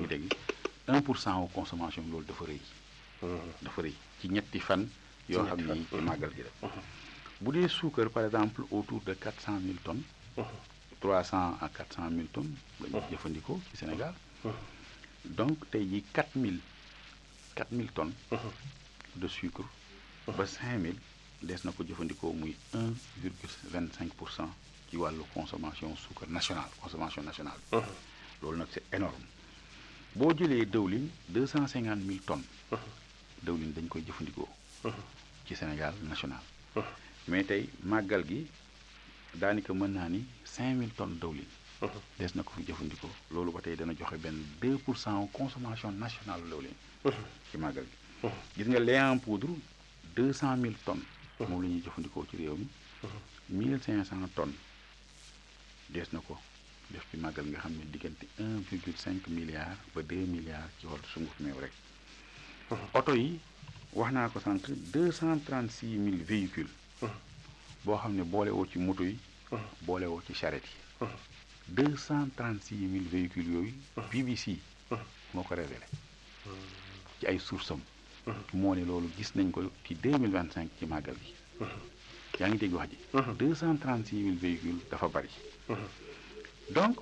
ngi dégg 1 pour cent wu consommation loolu dafa rëy dafa rëy ci ñetti fan yoo xam ni ci màggal gi la bu dee suukar par exemple autour de 400 000 tonnes 300 à 400 000 tonnes la ñu jëfandikoo ci Sénégal donc tey jii 4000 4000 tonnes de sucre ba 5000 des na ko jëfandikoo muy 1 virgule 25 pour cent ci wàllu consommation sucre nationale consommation nationale loolu nag c'est énorme boo jëlee dëwlin 250 000 tonnes dëwlin dañ koy jëfandikoo ci Sénégal national mais tey màggal gi daanaka mën naa ni 5000 tonnes dëwlin des na ko fi jëfandikoo loolu ba tey dana joxe benn 2 pour cent consommation nationale dëwlin ci màggal gi gis nga lait en poudre 200 000 tonnes moom la ñuy jëfandikoo ci réew mi 1500 tonnes des na ko def ci màggal nga xam ne diggante 1,5 milliard ba 2 milliards ci wàllu sunguf meew rek oto yi wax naa ko sànq 236 000 véhicules boo xam ne boole woo ci moto yi boole woo ci charrette yi 236 000 véhicules yooyu BBC moo ko révélé ci ay sources am moo ne loolu gis nañ ko ci 2025 ci màggal gi yaa ngi dégg wax ji 236 000 véhicules dafa bari donc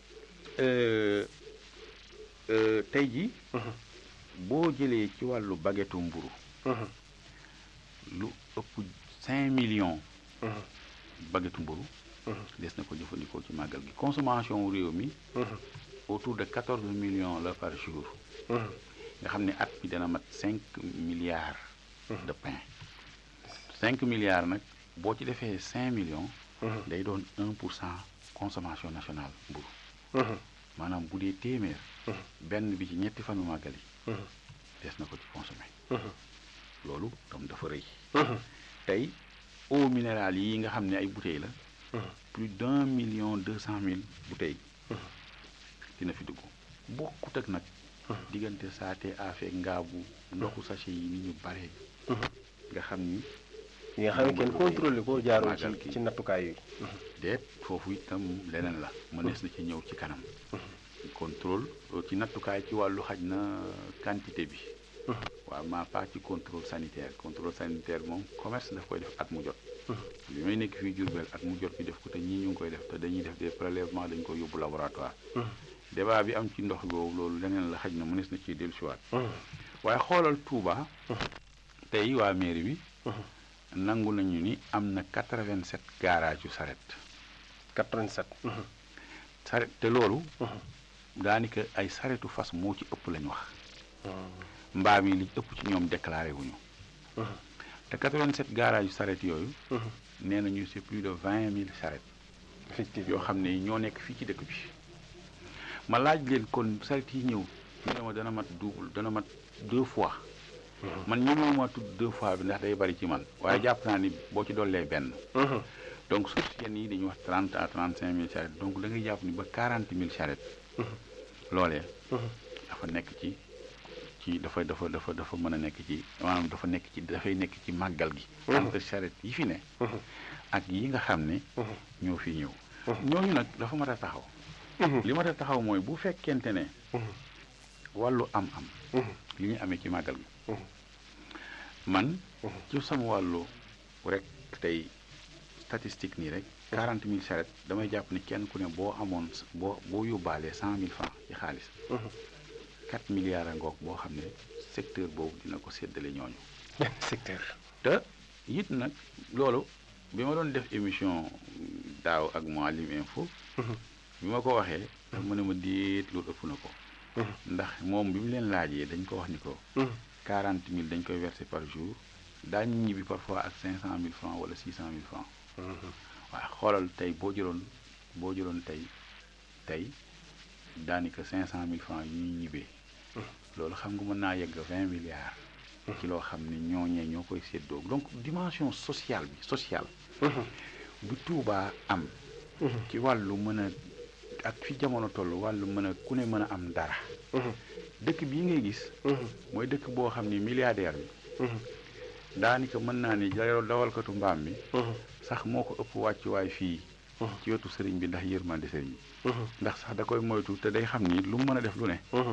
tey ji boo jëlee ci wàllu baguette mburu lu ëpp 5 millions baguette mburu des na ko jëfandikoo ci màggal gi consommation réew mi autour de 14 millions la par jour nga xam ne at bi dana mat 5 milliards de pain 5 milliards nag boo ci defee 5 millions day doon 1 pour cent consommation nationale mburu maanaam bu dee téeméer benn bi ci ñetti fanu màggal yi des na ko ci consommé loolu tam dafa rëy tey eau minérale yi nga xam ne ay bouteilles la plus d'un million deux cent mille bouteilles dina fi dugg bokkut ak nag diggante saate affaire ngaabu ndoxu sachet yi ni ñu bare nga xam ni yi nga xam ne kenn contrôlé ko jaaroo ci ci nattukaay yooyu déet foofu itam leneen la mënees na ci ñëw ci kanam contrôle ci nattukaay ci wàllu xaj na quantité bi waaw maa pas ci contrôle sanitaire contrôle sanitaire moom commerce daf koy def at mu jot bi may nekk fii Diourbel at mu jot ñu def ko te ñii ñu ngi koy def te dañuy def des prélèvements dañ koy yóbbu laboratoire débat bi am ci ndox boobu loolu leneen la xaj na mënees na ciy dellusiwaat waaye xoolal Touba tey waa mairie bi nangu nañu ni am na 87 garage yu saret 87 saret te loolu daanaka ay saretu fas moo ci ëpp lañ wax mbaam yi li ëpp ci ñoom déclaré wuñu te 87 garage yu saret yooyu nee nañu c'est plus de 20 000 saret yoo xam ne ñoo nekk fii ci dëkk bi ma laaj leen kon saret yi ñëw ñu ne ma dana mat double dana mat deux fois man ñëwee ma tudd deux fois bi ndax day bari ci man waaye jàpp naa ni boo ci dollee benn donc suuf si yenn yi dañuy wax 30 à 35 000 charrettes donc da ngay jàpp ni ba 40 000 charrettes loolee dafa nekk ci ci dafa dafa dafa dafa mën a nekk ci maanaam dafa nekk ci dafay nekk ci màggal gi entre charrettes yi fi ne ak yi nga xam ne ñoo fi ñëw ñooñu nag dafa mat a taxaw li mat a taxaw mooy bu fekkente ne wàllu am-am li ñu amee ci màggal gi man ci sama wàllu rek tey statistique nii rek quarante mille charrettes damay jàpp ni kenn ku ne boo amoon boo boo yóbbaalee cent mille francs ci xaalis quatre milliards a ngoog boo xam ne secteur boobu dina ko séddale ñooñu secteur te it nag loolu bi ma doon def émission daaw ak Mouhalim Info bi ma ko waxee dafa ma ne ma déet loolu ëpp na ko ndax moom bi mu leen laajee dañ ko wax ni ko quarante mille dañ koy verser par jour daañu ñibbi parfois ak cinq cent mille francs wala six cent mille francs waaye xoolal tey boo jëloon boo jëloon tey tey daanaka cinq cent mille francs yu ñuy ñibbee loolu xam nga mën naa yegg vingt milliards ci loo xam ne ñooñee ñoo koy séddoo donc dimension sociale bi sociale bu Tuubaa am ci wàllu mën a ak fi jamono toll wàllu mën a ku ne mën a am dara dëkk bii ngay gis mooy dëkk boo xam ni milliardaire bi daanaka mën naa ni dawalkatu mbaam mi sax moo ko ëpp wàccuwaay fii ci wetu sëriñ bi ndax yërmande sëriñ bi ndax sax da koy moytu te day xam ni lu mu mën a def lu ne